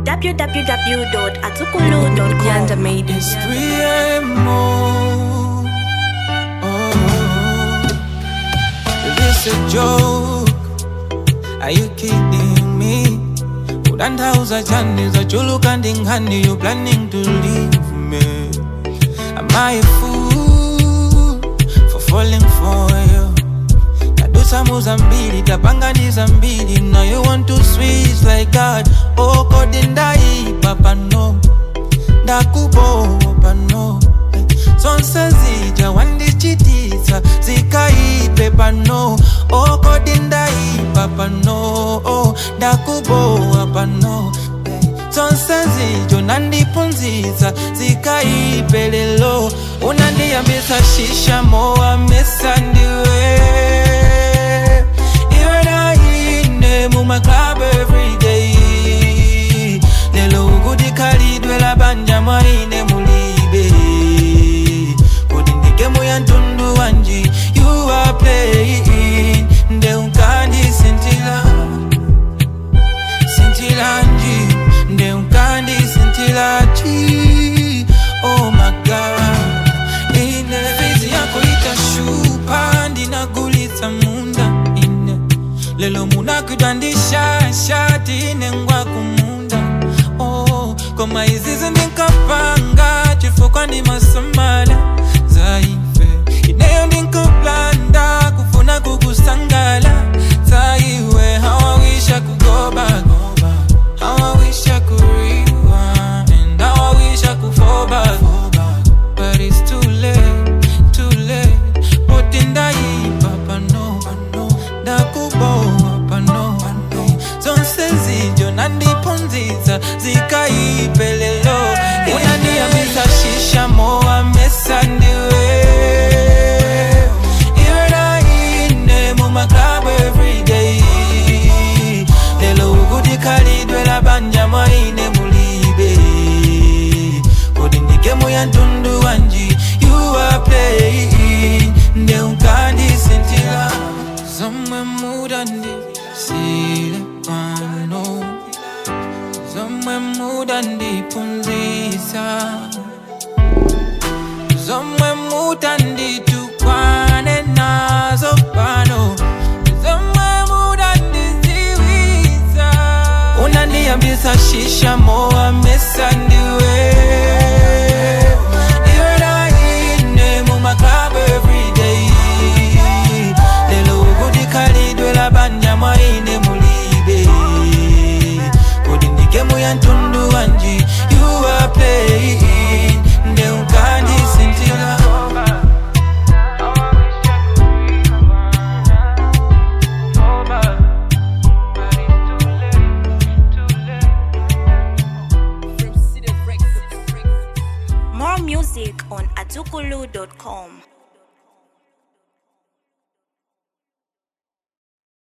www.atukulu.com. Yanda made It's 3 a.m. Oh, is this a joke? Are you kidding me? Udandauza chani za chulu kandi ngani You planning to leave me Am I a fool For falling for you tadusa muzambili tapanganiza mbili Now you want to switch like God Oh kodi ndaipa pano ndakubowa pano zonse zija wandichitisa zikaipe pano okodi ndaipa pano ndakubowa pano zonse zijo nandipunzisa zikaipe lelo unandiyambisa shisha mowa mesa ndiwe iwe naine mumaclub everyday lelo ukudikhalidwe labanja mwaine mulibe kodi ndigemu ya ntundu wanji you are playing nde unkandisintila sintilanji nde unkandisintila-ji oh my god ine fizi yako itashupa ndinagulitsa munda ine lelo munakwidwandisha shati ine ngwa kumunda oh, koma izizi ndinkapanga chifukwa ndi masamala zaife ineyo ndinkaplanda kufuna kukusangala zaiwe hawawisha kugobagoba hawawisha kuriwind hawawisha kufoba but it's too late too late poti ndaipa pano ndakubowa pano zonse zijo nandipunzisa zikaipelelo unandiyambisa shisha mowa mesa ndiwe iwe naine mumaklabu everyday lelo ukudikhalidwe labanja mwaine mulibe kodi ndigemu ya ntundu wanji you are playing nde unkandisintila zomwe mudandisile pano zomwe mudandipunzisa zomwe mutanditukwane nazo pano zomwe mudandiziwisa unandiyambisa shisha mowa mesa ndiwe iwe naine mumaklabu everyday lelo ukudikhalidwe labanja mwaine mulibe kodi ndigemu ya ntundu wanji you are playing nde unkandisintila More music on atukulu.com.